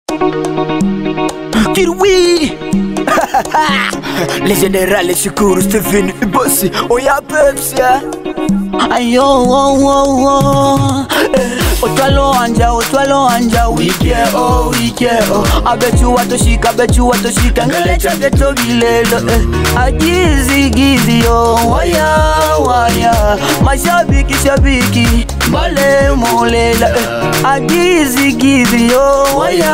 Kirwi Le général Shukuru Stephen Bossi Oya Pepsi Ayo wo wo wo Otwalo anja otwalo anja wike oh wike oh Abechu watoshika abechu watoshika ngele chake tobilelo eh. Agizi gizi yo waya waya Mashabiki shabiki Bale molela eh. Agizi gizi yo waya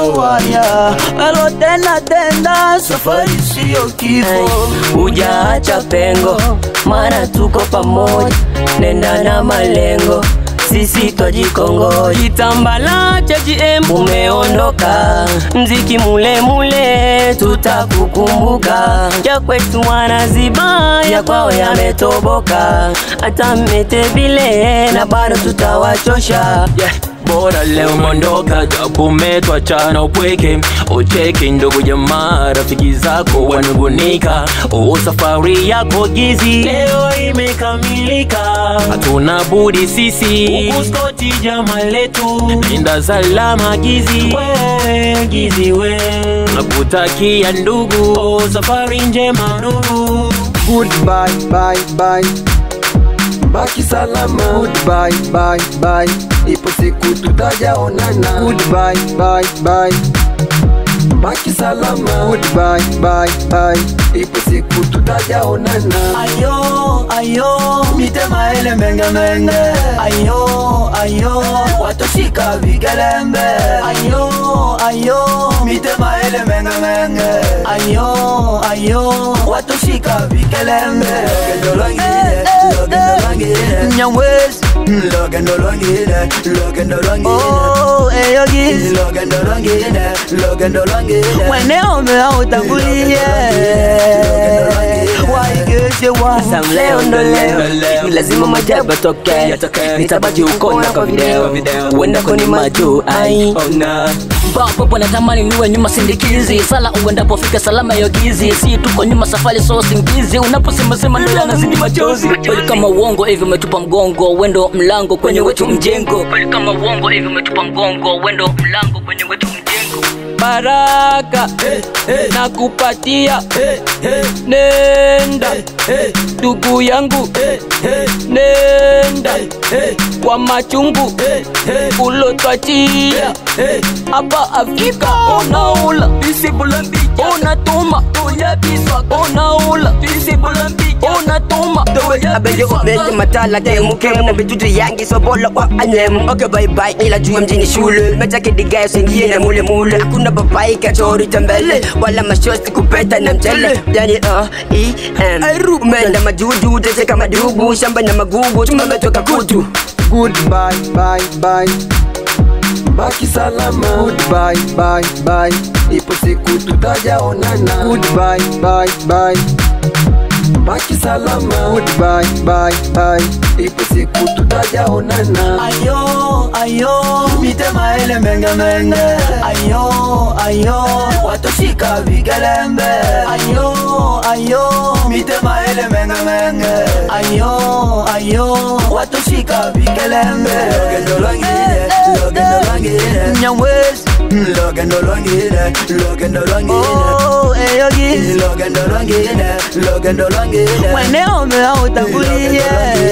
waya Elo tena tena safari siyo kifo Hujaacha pengo, maana tuko pamoja, nenda na malengo, sisi twajikongoja. Kitambala cha GM umeondoka, mziki mule mule tutakukumbuka. Ya kwetu wanaziba, ya kwao yametoboka, hata mmete vile na bado tutawachosha. yeah. Bora leo mondoka, japo umetwachana upweke, ucheke ndugu jamaa, rafiki zako wanungunika. Oh, safari yako gizi leo imekamilika, hatuna budi sisi ukuskoti jama letu, linda salama gizi wewe, gizi we, nakutakia ndugu, oh, safari njema ndugu. Goodbye, bye, bye. Baki salama. Goodbye, bye, bye. Ipo siku tutajaonana. Goodbye, bye, bye. Baki salama. Goodbye, bye, bye. Ipo siku tutajaonana. Ayo, ayo, mitema ele menge menge Ayo, ayo, watoshika vigelembe Ayo, ayo, mitema ele menge menge Ayo, ayo, watoshika vigelembe Logendo lwangile, logendo lwangile Nyamwezi, logendo lwangile, logendo lwangile Oh, eyo gizi Logendo lwangile, logendo lwangile Mweneo mea utangulie Waigeshe wana Sam leo ndo leo, ni lazima majabu yatoke, nitabaki huko na kwa video, uenda koni majuu ai Popo natamani niwe nyuma sindikizi sala uendapo fika salama yogizi si tuko nyuma safari so singizi unaposema sema ndo yanazidi machozi kweli kama uongo hivi umetupa mgongo wendo mlango kwenye wetu mjengo kweli kama uongo hivi umetupa mgongo wendo mlango kwenye wetu mjengo baraka na kupatia nenda ndugu yangu nenda kwa machungu ulotwachia hapa Afrika unaula unatuma unaula unatuma abeje ubeje matala de mukem na bijuju yangi so bolo wa anyem okay bye bye ila juu mjini shule mecha kidiga usingie na mule mule hakuna papai kachori tembele wala mashosti kupeta na mchele yani uh e m umeenda majuju tese kama dubu shamba na magugu chuma metoka kutu Goodbye, bye, bye. Baki salama. Goodbye, bye, bye. Ipo siku tutajaonana. Goodbye, bye, bye. Baki salama. Goodbye, bye, bye. Ipo siku tutajaonana. Ayo, ayo, mitema ele menge menge Ayo, ayo, watoshika vigelembe Ayo, ayo, mitema ele menge menge Ayo, ayo, watoshika vigelembe Logendo lwangile, logendo lwangile Nyamwezi, logendo lwangile, logendo lwangile Oh, eyo gizi, logendo lwangile, logendo lwangile Mweneo mea utangulie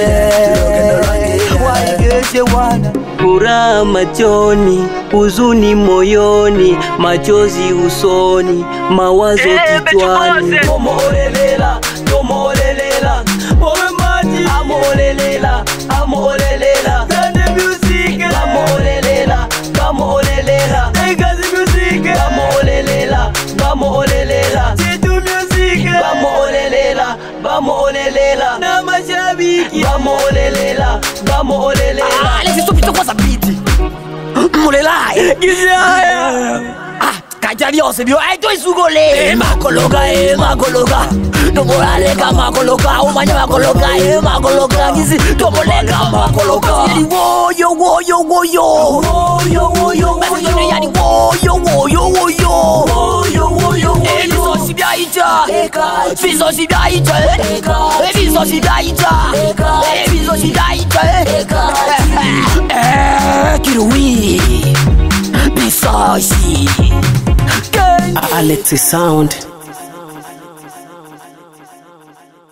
Waigeshe wana furaha machoni, huzuni moyoni, machozi usoni, mawazo kichwani. Omolelela, omolelela, owe maji. Amolelela, amolelela. Sande music. Amolelela, amolelela. Egazi music. Amolelela, amolelela. Chitu music. Amolelela, amolelela. Na mashabiki. Amolelela, amolelela. Ah, laisse stupide kwa sabiti mulelai Gizaya. kaja byose byo ai toisugole makologa e makologa tomoleka makologa umanya makologa e makologa ngisi tomoleka makologa yani woyo woyo woyo Woyo, woyo, Basi woyo. yani woyo woyo woyo Woyo, woyo, woyo. Eh, bisosi byaita Eka. bisosi byaita Eka. Eh, bisosi byaita Eka. Eh, bisosi byaita Eka. Eh, kiruwi Bisashi Alexi Sound